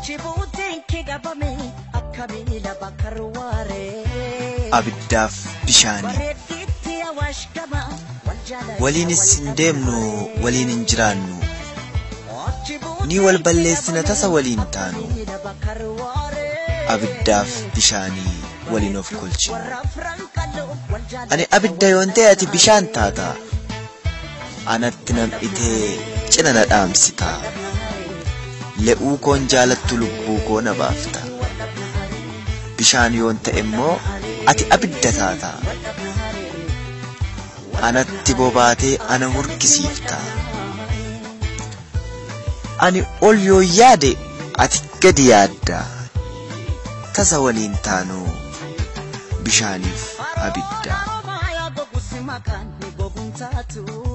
abiddaaf bishaanii waliinis hin deemnu waliin hin jiraannu ni wal balleessina tasa waliin taanu abiddaaf bishaanii waliin of kolchinu ani abidda yoon ta'e ati bishaan taata anatti nam'itee cina na dhaamsita le'uu koon jaalattu lubbuu koo na baafta bishaan yoon ta'e immoo ati abidda taata anatti bobaatee ana hurkisiifta ani ol yoo yaade ati gadi yaadda tasa waliin taanu bishaaniif abidda. Maya gogusi makani goguntaatu.